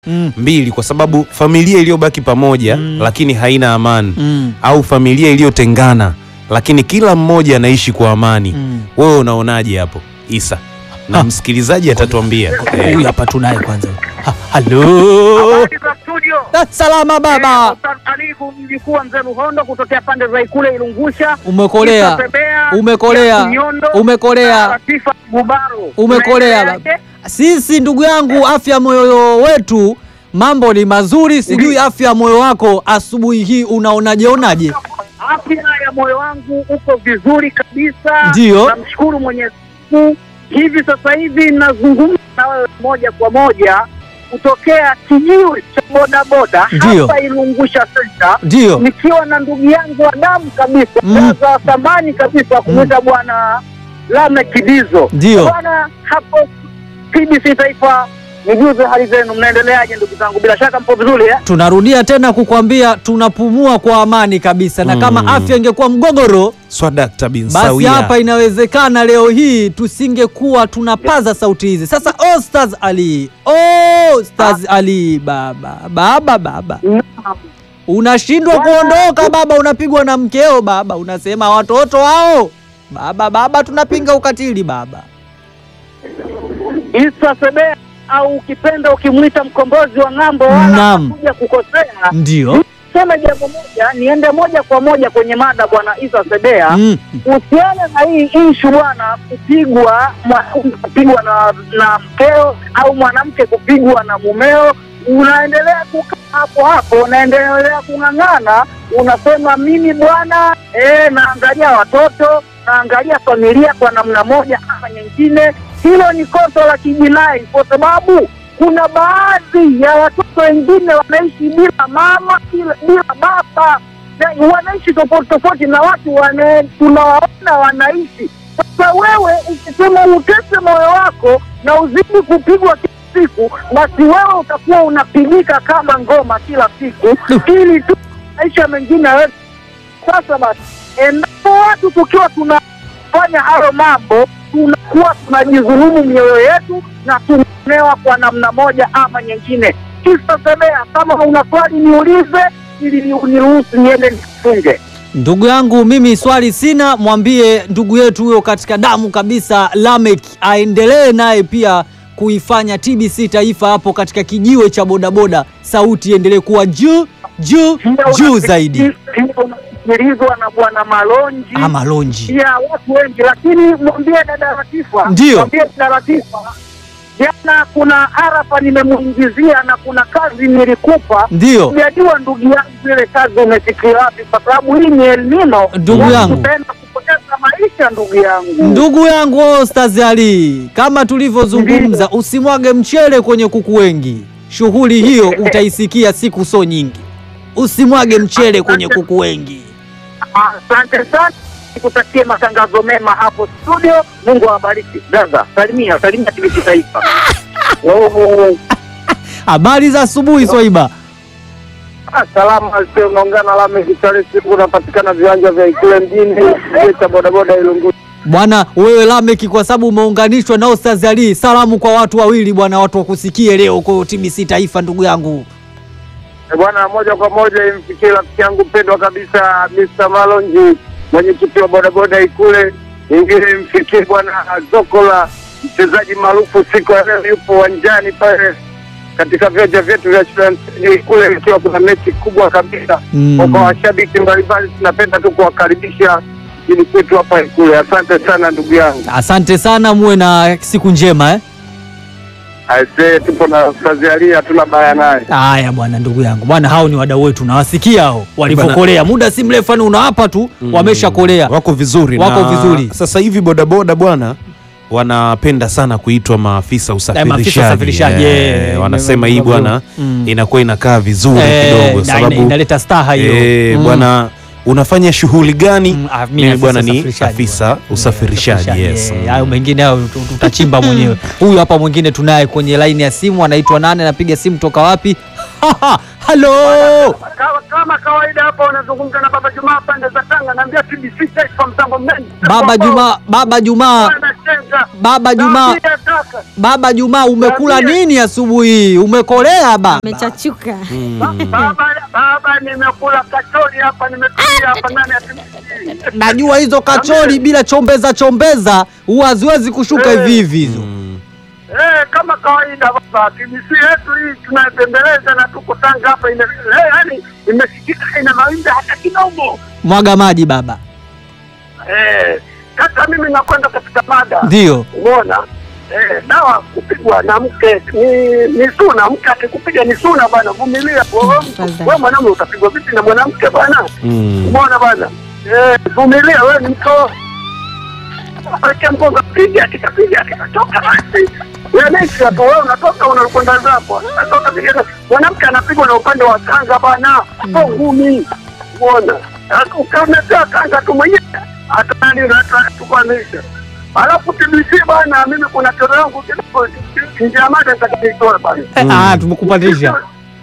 Mm. mbili, kwa sababu familia iliyobaki pamoja Mm. lakini haina amani Mm. au familia iliyotengana lakini kila mmoja anaishi kwa amani. Mm. Wewe unaonaje hapo Isa? Na Ha. msikilizaji atatuambia. Eh, Huyu hapa tunaye kwanza. Ha, Halo. Habari za studio. Ah, Salama baba. Ustadh Aliku mjukuu wa mzee Luhondo kutokea pande za Ikule Ilungusha. Umekolea. Isa Sebea, Umekolea. ya Kinyondo, Umekolea. na Latifa Gubaro. Umekolea Unaendeleaje? Sisi ndugu yangu, afya ya moyo wetu mambo ni mazuri, sijui afya ya moyo wako asubuhi hii unaonaje onaje? Afya ya moyo wangu uko vizuri kabisa. Ndio. Namshukuru Mwenyezi Mungu. Hivi sasa hivi nazungumza na wewe moja kwa moja kutokea kijiwe cha bodaboda Ndio. hapa Ilungusha Center. Ndio. nikiwa na ndugu yangu wa damu kabisa Mm. za thamani kabisa kumwita bwana Lame Kidizo. Ndio. Bwana hapo TBC Taifa, nijuze hali zenu, mnaendeleaje ndugu zangu? Bila shaka mpo vizuri eh? Tunarudia tena kukwambia tunapumua kwa amani kabisa, na kama Mm. afya ingekuwa mgogoro, Swadakta bin basi Sawia. hapa inawezekana leo hii tusingekuwa tunapaza sauti hizi. Sasa Ostaz Ali, Ostaz Ali, baba baba baba Naam. unashindwa Bwana- kuondoka baba, unapigwa na mkeo baba, unasema watoto hao baba baba, tunapinga ukatili baba. Isa Sebea au ukipenda ukimwita mkombozi wa ng'ambo, wala Naam. hakuja kukosea. Ndio Sema jambo moja, niende moja kwa moja kwenye mada bwana Isa Sebea. mm. kuhusiana na hii ishu bwana, kupigwa mwanaume kupigwa na, na mkeo au mwanamke kupigwa na mumeo, unaendelea kukaa hapo hapo, unaendelea kung'ang'ana, unasema mimi bwana eh, naangalia watoto, naangalia familia kwa namna moja ama nyingine. Hilo ni kosa la kijinai, kwa sababu kuna baadhi ya watoto wengine wanaishi bila mama, bila, bila baba na wanaishi tofauti tofauti na watu wane, tunawaona wanaishi. Sasa wewe ukisema utese moyo wako na uzidi kupigwa kila siku, basi wewe utakuwa unapigika kama ngoma kila siku, ili tu maisha mengine yawe. Sasa basi, endapo watu tukiwa tunafanya hayo mambo, tunakuwa tunajidhulumu mioyo yetu na tunaonewa kwa namna moja ama nyingine. Kisa Sebea, kama una swali niulize ili ni- uniruhusu niende nifunge. Ndugu yangu mimi swali sina, mwambie ndugu yetu huyo katika damu kabisa Lamek aendelee naye pia kuifanya TBC Taifa hapo katika kijiwe cha bodaboda, sauti iendelee kuwa juu juu juu zaidi. Unasikilizwa na bwana Malonji Ama lonji ya watu wengi, lakini mwambie dada Latifa, Ndio. mwambie dada Latifa, jana kuna arafa nimemuingizia na kuna kazi nilikupa ndio Sijajua ndugu yangu ile kazi umefikia wapi, kwa sababu hii ni elnino. Ndugu yangu. tutaenda kupoteza maisha ndugu yangu. ndugu yangu Ostaz Ali, kama tulivyozungumza, usimwage mchele kwenye kuku wengi. Shughuli hiyo utaisikia siku so nyingi. Usimwage mchele kwenye kuku wengi. Asante sana, nikutakie matangazo mema hapo studio. Mungu awabariki. Gaza, salimia salimia TBC Taifa. Oh, Habari za asubuhi Swaiba. Salama sio unaungana Lame Kitale siku unapatikana viwanja vya Ikule mjini kituo cha bodaboda Ilungu. Bwana wewe Lameki, kwa sababu umeunganishwa na Ostaz Ali, salamu kwa watu wawili bwana, watu wakusikie leo kwa TBC Taifa, ndugu yangu. Eh, Bwana, moja kwa moja imfikie rafiki yangu mpendwa kabisa Mr. Malonji mwenyekiti wa bodaboda Ikule. Ingine imfikie bwana Zokola mchezaji maarufu siku ya leo yupo uwanjani pale katika viwanja vyetu vya shule ya msingi Ikule, ikiwa kuna mechi kubwa kabisa Mm. kwa washabiki mbalimbali. Tunapenda tu kuwakaribisha ili kwetu hapa Ikule. Asante sana ndugu yangu. Asante sana, muwe na siku njema eh. Aisee, tupo na Ustazi Ali, hatuna baya naye. Haya bwana, ndugu yangu bwana, hao ni wadau wetu, nawasikia hao walivyokolea muda si mrefu, yani unawapa tu wameshakolea. Wako vizuri Wako na vizuri. Sasa hivi bodaboda bwana wanapenda sana kuitwa maafisa usafirishaji. usafirishaji, Eh, eh, wanasema hii nime- bwana Mm. inakuwa inakaa vizuri Eh, kidogo na- sababu inaleta staha hiyo eh, Mm. bwana unafanya shughuli gani? Mm, ah, mimi Mimi afisa bwana ni usafirishaji afisa bwana. usafirishaji. Eh, Yes. eh, hayo mengine hayo tu- tutachimba mwenyewe. Huyu hapa mwingine tunaye kwenye laini ya simu, anaitwa nane, anapiga simu toka wapi? Halo, Kama, kama kawaida hapa wanazungumza na Baba Jumaa pande za Tanga, naambia TBC Taifa mtambo mnene. baba Juma, baba Jumaa, Bwana Senga. Baba Juma, Naambia kaka. Baba Juma, umekula Niambie. nini asubuhi hii? Umekolea baba? Amechachuka. Baba, baba, nimekula kachori hapa, nimetulia hapa ndani ya TBC. Najua hizo kachori bila chombeza chombeza huwa haziwezi kushuka Eh. hivi hivi hizo. Eh, kama kawaida baba, TBC yetu hii tunaipembeleza na tuko Tanga hapa, ime- eh, yaani imesikika ina mawimbi hata kidogo. Mwaga maji baba. Eh, sasa mimi nakwenda katika mada Ndio. Umeona? Eh, dawa kupigwa na mke ni, ni suna. Mke akikupiga ni suna bwana, vumilia. Wewe Tafadhali. wewe mwanamume utapigwa vipi na mwanamke bwana? Mm. Umeona bwana? Eh, vumilia wewe ni mko. Acha mgonga piga akitapiga akitoka basi. Wewe naishi hapo wewe unatoka unakwenda zako. Sasa utapiga mwanamke anapigwa na upande wa kanga bwana. Hapo ngumi. Umeona? Sasa ukamletea kanga tu mwenyewe. Hata nani unatukwamisha. Alafu TBC bwana, mimi kuna kero yangu kidogo nje ya mada nitakaitoa bwana. Eh, Ah, tumekupatisha.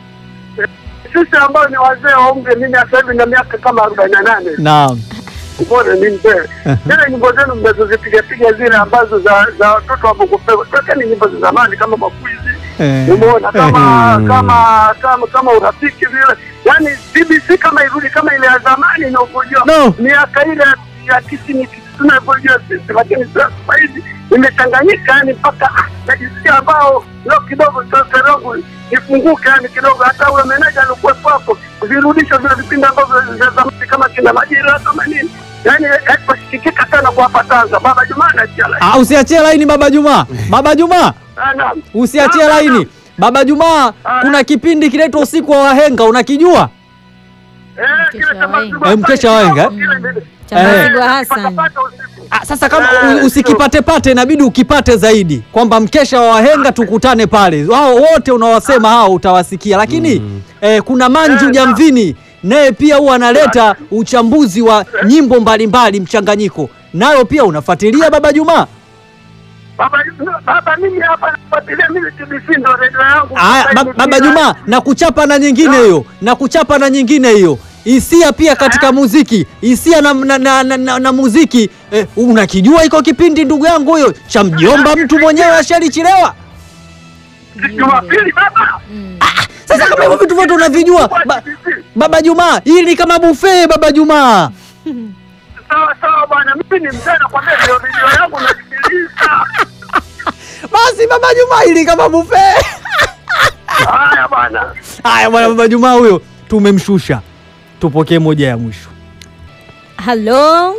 Sisi ambao ni wazee wa umri, mimi sasa hivi na miaka kama arobaini na nane Naam. Mbona ni mzee. Zile nyimbo zenu mnazozipiga piga zile ambazo za za watoto wa Bongo Flava. Tokeni nyimbo za zamani kama makuizi. Eh. Umeona kama Mm. kama kama kama urafiki vile. Yaani BBC kama irudi kama ile ya zamani inavyojua. No. Miaka ile ya tisini tunavyojua sisi lakini sasa hivi imechanganyika yani mpaka ah, najisikia ambao leo kidogo sasa yangu nifunguke yani kidogo hata ule meneja alikuwepo hapo virudisha vile vipindi ambavyo vya zamani kama kina majira kama nini yani haikusikika sana kwa hapa Tanga baba Juma na chala Ah, usiachie laini Baba Juma. Baba Juma, sana usiachie laini. Baba Juma, kuna kipindi kinaitwa usiku wa wahenga unakijua? eh kile cha Mazigwa Eh, mkesha wa Wenga, eh? kile vile. Cha Eh. Mazigwa Hassan. Patapata usiku. Ah, sasa kama Eh, u- usikipatepate inabidi ukipate zaidi kwamba mkesha wa wahenga tukutane pale. Wao wote unawasema hao utawasikia, lakini eh, kuna Manju Eh, Jamvini naye pia huwa analeta uchambuzi wa nyimbo mbalimbali mchanganyiko, nayo pia unafuatilia Baba Juma? Baba baba mimi hapa nafuatilia mimi TBC ndo redio yangu. Aya, Sasa ba, hivi Baba kila- Juma na kuchapa na nyingine hiyo na kuchapa na nyingine hiyo hisia pia katika muziki hisia na, na, na, na, na, na muziki eh, unakijua iko kipindi ndugu yangu huyo cha mjomba mtu mwenyewe ashalichilewa Jumapili baba. sasa kama hivyo vitu vyote unavijua ba, Baba Juma hili ni kama buffet Baba Juma Sawa sawa bwana, mimi ni mzee nakwambia ndio video yangu nasikiliza. basi Baba Juma hili kama buffet Haya bwana. haya bwana Baba Juma huyo tumemshusha tupokee moja ya mwisho Halo,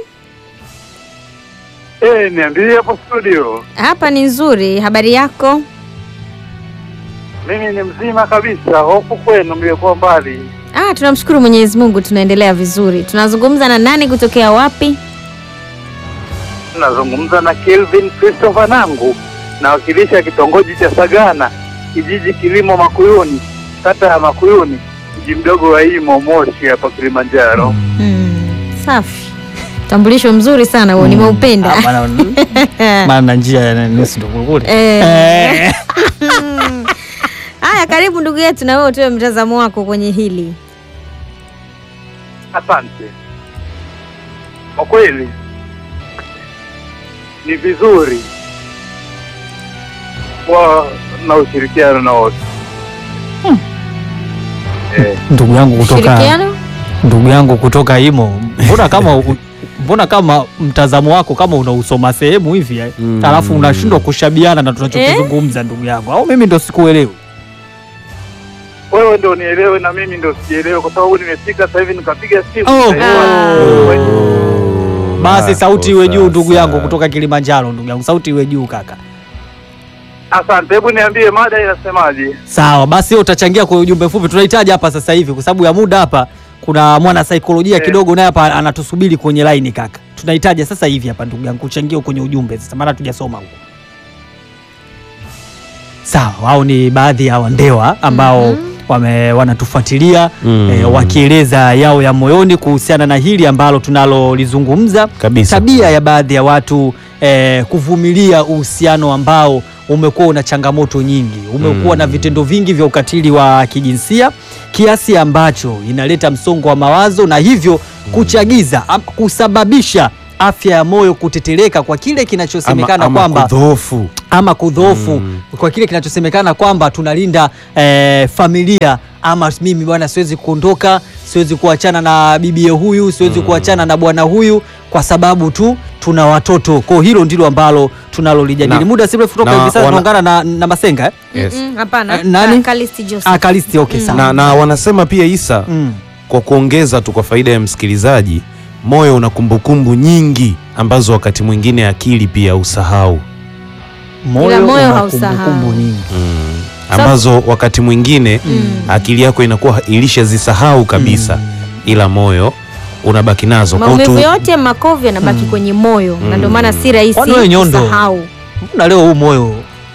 Eh, niambie hapo studio. hapa ni nzuri. Habari yako? Mimi ni mzima kabisa, hofu kwenu mliokuwa mbali. Ah, tunamshukuru Mwenyezi Mungu, tunaendelea vizuri. Tunazungumza na nani kutokea wapi? Nazungumza na Kelvin Christopher Nangu, nawakilisha kitongoji cha Sagana, kijiji Kilimo Makuyuni, kata ya Makuyuni, mji mdogo wa Imo Moshi hapa Kilimanjaro. Hmm, safi. Utambulisho mzuri sana huo, nimeupenda. maana na njia ya nusu ndo kule Eh. Haya, karibu ndugu yetu, na wewe utoe mtazamo wako kwenye hili. Asante. Kwa kweli ni vizuri kuwa na ushirikiano na wote eh, ndugu yangu kutoka Ushirikiano? ndugu yangu kutoka Imo, mbona kama u- mbona kama mtazamo wako kama unausoma sehemu hivi eh? Mm. alafu unashindwa kushabiana na tunachokizungumza ndugu yangu, au mimi ndo sikuelewi? wewe ndo nielewe na mimi ndo sijielewe, kwa sababu nimefika sasa hivi nikapiga simu Oh. Sasa hivi Ah. Basi Hapo sauti iwe juu ndugu sasa. yangu kutoka Kilimanjaro, ndugu yangu, sauti iwe juu kaka. Asante, hebu niambie mada inasemaje? Sawa, basi wewe utachangia kwa ujumbe mfupi tunahitaji hapa sasa hivi, kwa sababu ya muda hapa. Kuna mwana saikolojia Eh. kidogo naye hapa anatusubiri kwenye line kaka, tunahitaji sasa hivi hapa ndugu yangu kuchangia kwenye ujumbe sasa, maana tujasoma huko. Sawa, hao ni baadhi ya wandewa ambao wame, wanatufuatilia Mm. eh, wakieleza yao ya moyoni kuhusiana na hili ambalo tunalolizungumza Kabisa. tabia ya baadhi ya watu eh, kuvumilia uhusiano ambao umekuwa una changamoto nyingi, umekuwa Mm. na vitendo vingi vya ukatili wa kijinsia kiasi ambacho inaleta msongo wa mawazo na hivyo kuchagiza am- kusababisha afya ya moyo kutetereka kwa kile kinachosemekana ama kwamba kudhoofu ama kudhoofu Mm. kwa kile kinachosemekana kwamba tunalinda eh, familia ama mimi bwana siwezi kuondoka siwezi kuachana na bibie huyu siwezi kuachana na bwana huyu kwa sababu tu tuna watoto kwa hilo ndilo ambalo tunalolijadili Na- muda si mrefu kutoka na hivi sasa wana- tunaungana na, na masenga eh? Yes. Mm-mm, hapana Eh, nani? Ka- Kalisti Joseph. ah, kalisti okay sawa na, na wanasema pia Isa mm. kwa kuongeza tu kwa faida ya msikilizaji, moyo una kumbukumbu nyingi ambazo wakati mwingine akili pia usahau moyo, moyo una hausahau. kumbukumbu nyingi mm. ambazo wakati mwingine akili yako inakuwa ilishazisahau kabisa ila moyo unabaki nazo Kwa maumivu utu- yote makovu yanabaki kwenye moyo na ndio maana si rahisi Kwani wewe nyondo? kusahau na leo huu moyo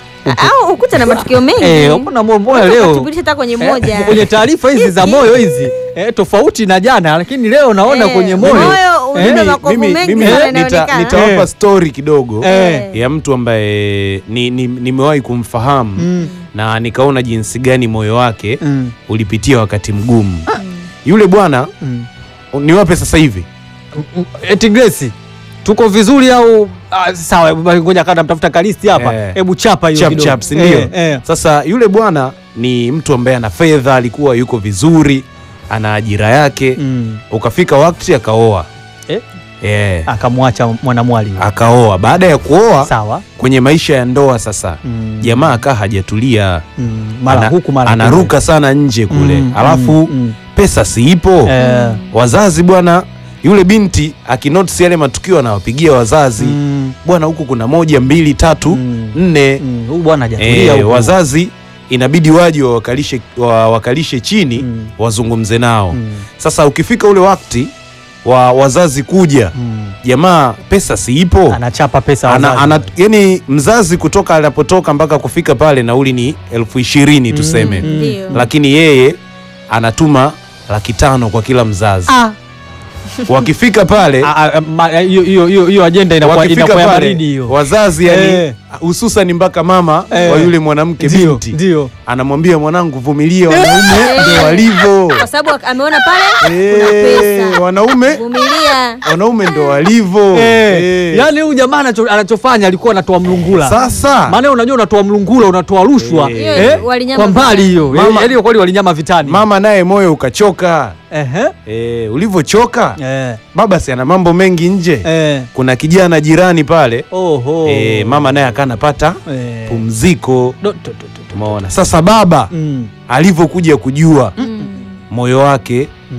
au ukuta na matukio mengi eh, mbona mo- moyo Unaweza leo ukathibitisha hata kwenye Eh, moja kwenye taarifa hizi za moyo hizi eh, tofauti na jana, lakini leo naona Eh, kwenye moyo moyo ubebe Eh, makovu mimi, mengi mimi sana nita, inaonekana. nitawapa Eh. stori kidogo Eh. ya mtu ambaye ni, ni, nimewahi kumfahamu Mm. na nikaona jinsi gani moyo wake Mm. ulipitia wakati mgumu yule bwana Mm. niwape sasa hivi Mm, eti Grace tuko vizuri au ah, sawa? hebu basi Ngoja kada mtafuta kalisti hapa, Eh. hebu chapa hiyo chap kidogo. chap si ndio? Eh, eh. Sasa yule bwana ni mtu ambaye ana fedha, alikuwa yuko vizuri, ana ajira yake Mm. ukafika wakati akaoa Eh? Eh, Akamwacha mwanamwali huyo. akaoa. Baada ya kuoa sawa. kwenye maisha ya ndoa sasa Mm. jamaa akaa hajatulia, Mm. Mara Ana- huku mara kule. anaruka sana nje kule Mm, alafu mm, mm. pesa siipo Eh, wazazi bwana, yule binti akinotisi yale matukio anawapigia wazazi mm, bwana, huku kuna moja mbili tatu Mm. nne mm. Huyu bwana hajatulia Eh, huku. wazazi inabidi waje wawakalishe, wawakalishe chini Mm. wazungumze nao. Mm. Sasa ukifika ule wakati wa wazazi kuja, Mm. jamaa pesa siipo, Anachapa pesa ana, wazazi. ana, yani mzazi kutoka anapotoka mpaka kufika pale nauli ni elfu ishirini tuseme, Mm. Ndio. lakini yeye anatuma laki tano kwa kila mzazi. Ah. Wakifika pale Ah, ah, ma- hiyo hiyo hiyo hiyo ajenda inakuwa wakifika inakuwa ya pale baridi hiyo. wazazi yani Eh. hususan mpaka mama Eh. wa yule mwanamke Ndio, binti ndio. anamwambia mwanangu, vumilia, wanaume ndio walivyo. kwa sababu ameona pale kuna Eh, pesa wanaume vumilia wanaume ndo walivyo. Eh, Eh. yaani huyu jamaa anacho, anachofanya alikuwa anatoa mlungula. Sasa Maana unajua unatoa mlungula, unatoa rushwa Eh. Hiyo eh, walinyama kwa mbali vitani. hiyo. Mama- Yaani kweli walinyama vitani. mama naye moyo ukachoka. Ehe. Eh, ulivyochoka Eh. baba si ana mambo mengi nje. Eh. Kuna kijana jirani pale Oho. eh, mama naye akanapata Eh. pumziko. Do- do- do- do- do. Umeona? Sasa baba Mm. alivyokuja kujua Mm. moyo wake Mm.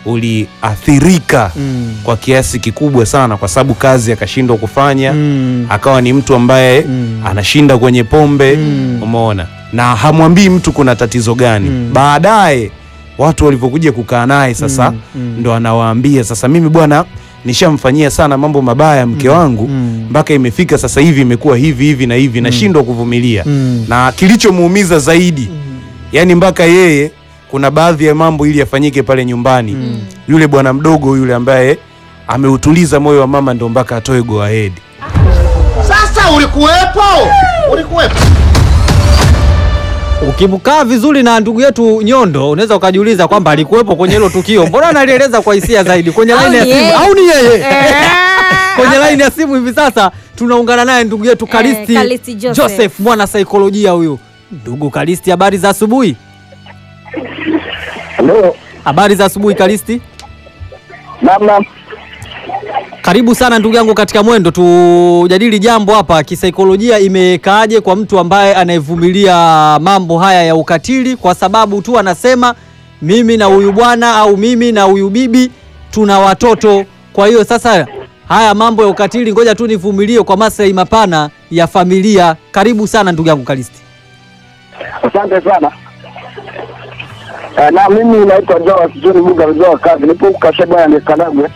uliathirika Mm. kwa kiasi kikubwa sana, kwa sababu kazi akashindwa kufanya Mm. akawa ni mtu ambaye Mm. anashinda kwenye pombe Mm. umeona, na hamwambii mtu kuna tatizo gani. Mm. Baadaye watu walivyokuja kukaa naye sasa, Mm. Mm. ndo anawaambia sasa, mimi bwana nishamfanyia sana mambo mabaya mke wangu Mm. mpaka imefika sasa hivi imekuwa hivi hivi na hivi, nashindwa kuvumilia. Mm. Na kilichomuumiza zaidi, yani mpaka yeye kuna baadhi ya mambo ili yafanyike pale nyumbani, yule bwana mdogo yule ambaye ameutuliza moyo wa mama, ndo mpaka atoe go ahead. Sasa ulikuwepo, ulikuwepo. Ukimkaa vizuri na ndugu yetu Nyondo unaweza ukajiuliza kwamba alikuwepo kwenye hilo tukio. Mbona analieleza kwa hisia zaidi kwenye Au laini ya ni simu? yeye? Au ni yeye? Eh. Kwenye laini ya simu hivi sasa tunaungana naye ndugu yetu Kalisti, Kalisti Joseph. Joseph, mwana saikolojia huyu. Ndugu Kalisti, habari za asubuhi? Halo, Habari za asubuhi Kalisti. namna Karibu sana ndugu yangu katika mwendo, tujadili jambo hapa. Kisaikolojia imekaaje kwa mtu ambaye anayevumilia mambo haya ya ukatili kwa sababu tu anasema mimi na huyu bwana au mimi na huyu bibi tuna watoto, kwa hiyo sasa haya mambo ya ukatili ngoja tu nivumilie kwa maslahi mapana ya familia. Karibu sana ndugu yangu Kalisti. Asante sana. Eh, na mimi naitwa Joa Kijoni Buga mzee wa kazi, nipo huku Kasheba ya Nikanagwe.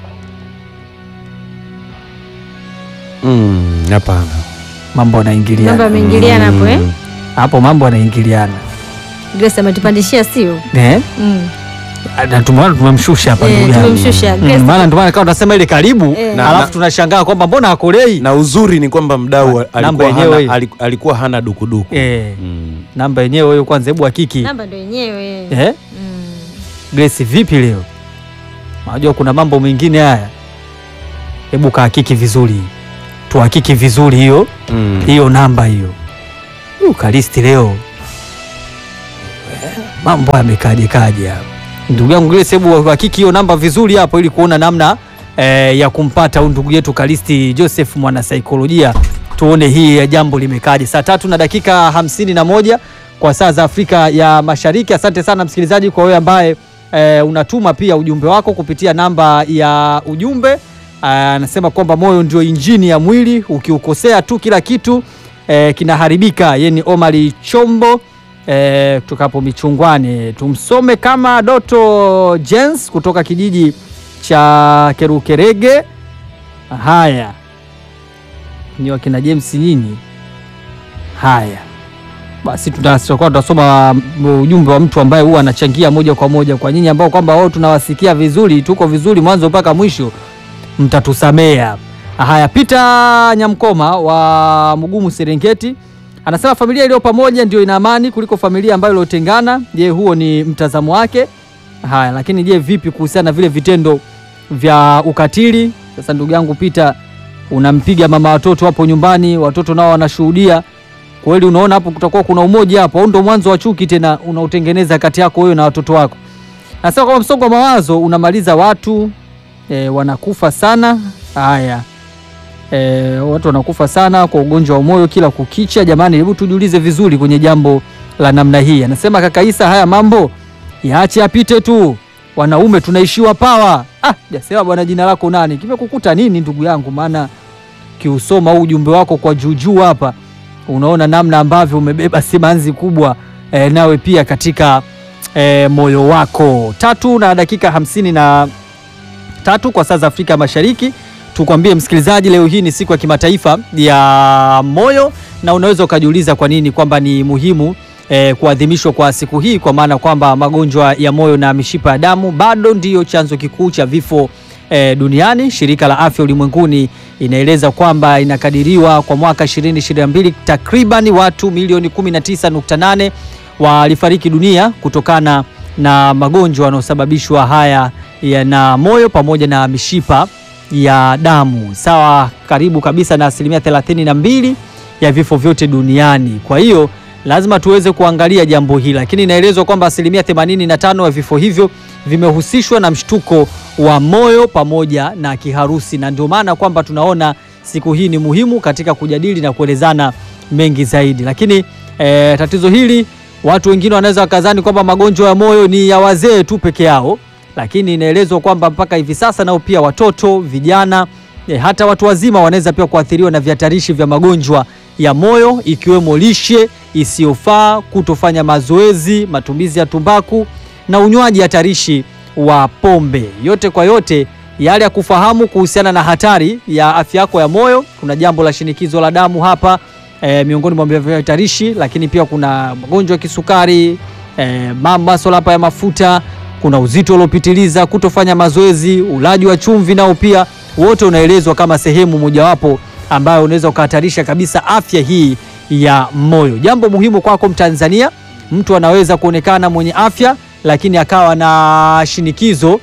Mm, hapana. Mambo yanaingiliana mambo yameingiliana hapo eh hapo, mambo yanaingiliana Grace ametupandishia sio eh? mm. na tumeona tumemshusha hapa Eh, ndugu yangu. tumemshusha. Mm, Grace- maana ndio maana kama unasema ile karibu Eh. Na- alafu na- tunashangaa kwamba mbona akolei na uzuri ni kwamba mdau Namba alikuwa yenyewe hii. hana, aliku- alikuwa hana dukuduku eh, mm. namba yenyewe hiyo kwanza, hebu hakiki namba ndo yenyewe eh? Mm. Grace, vipi leo? Unajua kuna mambo mengine haya hebu kahakiki vizuri, tuhakiki vizuri hiyo Mm. hiyo namba hiyo. Huyu Kalisti leo eh, mambo yamekaje kaje hapa. Ndugu yangu Grace, hebu hakiki hiyo namba vizuri hapo ili kuona namna eh, ya kumpata huyu ndugu yetu Kalisti Joseph mwana saikolojia, tuone hii ya jambo limekaje. Saa tatu na dakika hamsini na moja kwa saa za Afrika ya Mashariki. Asante sana msikilizaji kwa wewe ambaye eh, unatuma pia ujumbe wako kupitia namba ya ujumbe anasema kwamba moyo ndio injini ya mwili, ukiukosea tu kila kitu eh, kinaharibika. Yeye ni Omari Chombo eh, kutoka hapo Michungwani. Tumsome kama Doto Jens kutoka kijiji cha Kerukerege. Haya, ni wakina James nyinyi. Haya basi, tuta- tutakuwa tunasoma mm, ujumbe wa mtu ambaye huwa anachangia moja kwa moja kwa nyinyi ambao kwamba wao tunawasikia vizuri, tuko vizuri mwanzo mpaka mwisho mtatusamea. Haya, Peter Nyamkoma wa Mugumu Serengeti anasema familia iliyo pamoja ndio ina amani kuliko familia ambayo iliyotengana. Je, huo ni mtazamo wake? Haya, lakini je, vipi kuhusiana na vile vitendo vya ukatili? Sasa ndugu yangu Peter, unampiga mama watoto hapo nyumbani, watoto nao wanashuhudia. Kweli unaona hapo kutakuwa kuna umoja hapo, au ndo mwanzo wa chuki tena unaotengeneza kati yako wewe na watoto wako? Nasema kwamba msongo wa mawazo unamaliza watu e, wanakufa sana. Haya e, watu wanakufa sana kwa ugonjwa wa moyo kila kukicha. Jamani, hebu tujiulize vizuri kwenye jambo la namna hii. Anasema kaka Isa, haya mambo yaache yapite tu, wanaume tunaishiwa pawa. Ah, jasema bwana, jina lako nani? Kimekukuta nini ndugu yangu? Maana kiusoma huu ujumbe wako kwa juujuu hapa, unaona namna ambavyo umebeba simanzi kubwa e, nawe pia katika e, moyo wako. Tatu na dakika hamsini na tatu kwa saa za Afrika Mashariki. Tukwambie msikilizaji, leo hii ni siku ya kimataifa ya moyo, na unaweza ukajiuliza kwa nini kwamba ni muhimu eh, kuadhimishwa kwa siku hii, kwa maana kwamba magonjwa ya moyo na mishipa ya damu bado ndiyo chanzo kikuu cha vifo eh, duniani. Shirika la Afya Ulimwenguni inaeleza kwamba inakadiriwa kwa mwaka 2022 takriban watu milioni 19.8 walifariki dunia kutokana na magonjwa yanayosababishwa haya ya na moyo pamoja na mishipa ya damu, sawa karibu kabisa na asilimia 32 ya vifo vyote duniani. Kwa hiyo lazima tuweze kuangalia jambo hili, lakini inaelezwa kwamba asilimia 85 ya vifo hivyo vimehusishwa na mshtuko wa moyo pamoja na kiharusi, na ndio maana kwamba tunaona siku hii ni muhimu katika kujadili na kuelezana mengi zaidi. Lakini eh, tatizo hili watu wengine wanaweza wakadhani kwamba magonjwa ya moyo ni ya wazee tu peke yao, lakini inaelezwa kwamba mpaka hivi sasa nao pia watoto, vijana eh, hata watu wazima wanaweza pia kuathiriwa na vihatarishi vya magonjwa ya moyo ikiwemo lishe isiyofaa, kutofanya mazoezi, matumizi ya tumbaku na unywaji hatarishi wa pombe. Yote kwa yote, yale ya kufahamu kuhusiana na hatari ya afya yako ya moyo, kuna jambo la shinikizo la damu hapa e, miongoni mwa vihatarishi, lakini pia kuna magonjwa ya kisukari e, masuala hapa ya mafuta, kuna uzito uliopitiliza, kutofanya mazoezi, ulaji wa chumvi, nao pia wote unaelezwa kama sehemu mojawapo ambayo unaweza ukahatarisha kabisa afya hii ya moyo. Jambo muhimu kwako Mtanzania, mtu anaweza kuonekana mwenye afya lakini akawa na shinikizo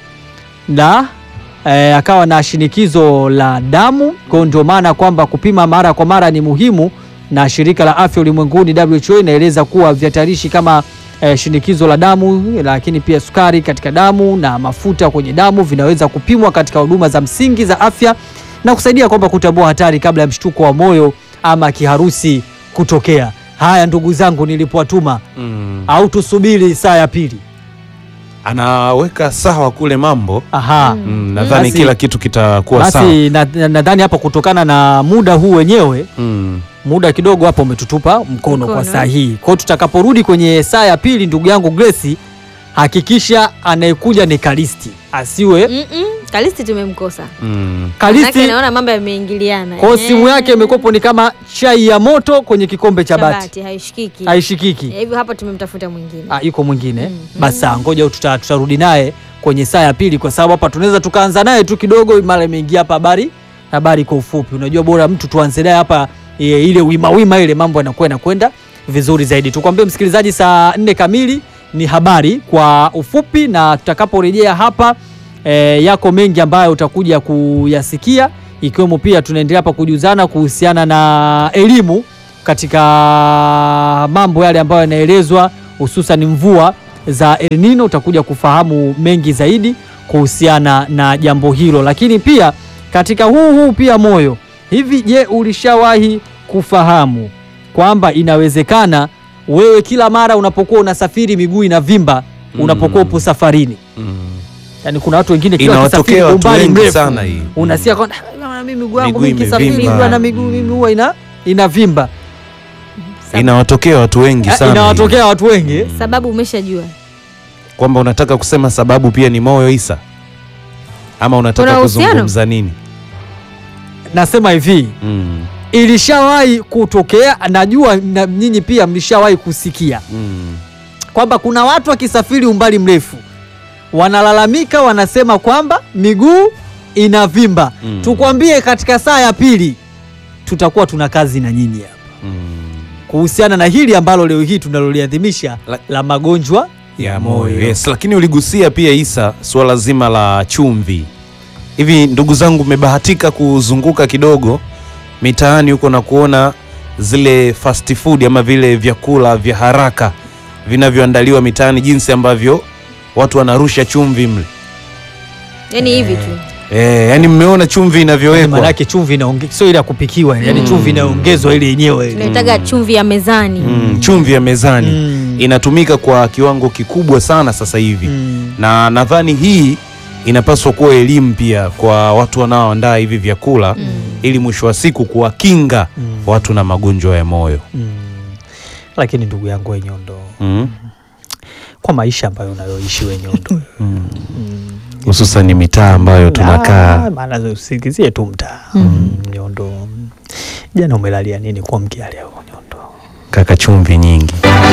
la e, akawa na shinikizo la damu. Kwa hiyo ndio maana kwamba kupima mara kwa mara ni muhimu, na shirika la afya ulimwenguni WHO inaeleza kuwa vihatarishi kama e, shinikizo la damu, lakini pia sukari katika damu na mafuta kwenye damu vinaweza kupimwa katika huduma za msingi za afya na kusaidia kwamba kutambua hatari kabla ya mshtuko wa moyo ama kiharusi kutokea. Haya ndugu zangu, nilipowatuma Mm. au tusubiri saa ya pili? Anaweka sawa kule mambo Aha. mm, nadhani Basi- kila kitu kitakuwa sawa Basi na- na- nadhani hapo kutokana na muda huu wenyewe, mm. muda kidogo hapo umetutupa mkono, kwa Mkono. saa hii. Kwa hiyo tutakaporudi kwenye saa ya pili, ndugu yangu Grace, hakikisha anayekuja ni Kalisti, asiwe Mm-mm, Kalisti tumemkosa. Mm. Manake Kalisti. naona mambo yameingiliana. Kwa hiyo simu Eh, yake imekopo ni kama chai ya moto kwenye kikombe cha bati, Shabati haishikiki. haishikiki. Eh, Hivyo hapa tumemtafuta mwingine. Ah, yuko mwingine Mm. basi, sawa, ngoja tuta- tutarudi naye kwenye saa ya pili, kwa sababu hapa tunaweza tukaanza naye tu kidogo, mara imeingia hapa habari habari kwa ufupi. Unajua, bora mtu tuanze naye hapa e, ile wima wima ile mambo yanakuwa yanakwenda vizuri zaidi. Tukwambie msikilizaji, saa nne kamili ni habari kwa ufupi, na tutakaporejea hapa e, yako mengi ambayo utakuja kuyasikia ikiwemo pia tunaendelea hapa kujuzana kuhusiana na elimu katika mambo yale ambayo yanaelezwa hususan mvua za El Nino. Utakuja kufahamu mengi zaidi kuhusiana na jambo hilo, lakini pia katika huu huu pia moyo hivi, je, ulishawahi kufahamu kwamba inawezekana wewe kila mara unapokuwa unasafiri miguu inavimba unapokuwa upo safarini? Mm. Yani kuna watu wengine kila Inawatokea wakisafiri watu umbali wengi mrefu sana hii. unasikia kwamba "Ah, bwana, mimi miguu yangu Miguu mimi nikisafiri imevimba." bwana miguu mimi huwa ina inavimba. Inawatokea watu wengi Eh, sana. Inawatokea watu wengi Sababu umeshajua. hii. Kwamba unataka kusema sababu pia ni moyo Isa, ama unataka Kuna uhusiano? kuzungumza nini? nasema hivi Mm. ilishawahi kutokea, najua na nyinyi pia mlishawahi kusikia Mm. kwamba kuna watu wakisafiri umbali mrefu wanalalamika, wanasema kwamba miguu inavimba. Mm. Tukwambie, katika saa ya pili tutakuwa tuna kazi na nyinyi hapa Mm. kuhusiana na hili ambalo leo hii tunaloliadhimisha La- la magonjwa ya moyo yes. Lakini uligusia pia Isa suala zima la chumvi. Hivi ndugu zangu, mmebahatika kuzunguka kidogo mitaani huko na kuona zile fast food ama vile vyakula vya haraka vinavyoandaliwa mitaani, jinsi ambavyo watu wanarusha chumvi mle Yaani hivi tu. e, yani mmeona chumvi inavyowekwa Maanake chumvi inaonge- sio ile ya kupikiwa, yani chumvi inaongezwa ile yenyewe ile. Tunaitaga chumvi ya mezani. mm, chumvi ya mezani Mm. inatumika kwa kiwango kikubwa sana sasa hivi Mm. na nadhani hii inapaswa kuwa elimu pia kwa watu wanaoandaa hivi vyakula ili mwisho wa siku kuwakinga watu na magonjwa ya moyo Mm. Lakini ndugu yangu Wenyondo, mm. kwa maisha ambayo unayoishi Wenyondo, hususan ni mitaa ambayo tunakaa Ah, maana usikizie tu mtaa mm. Nyondo, jana umelalia nini kwa mkia leo Nyondo? kaka chumvi nyingi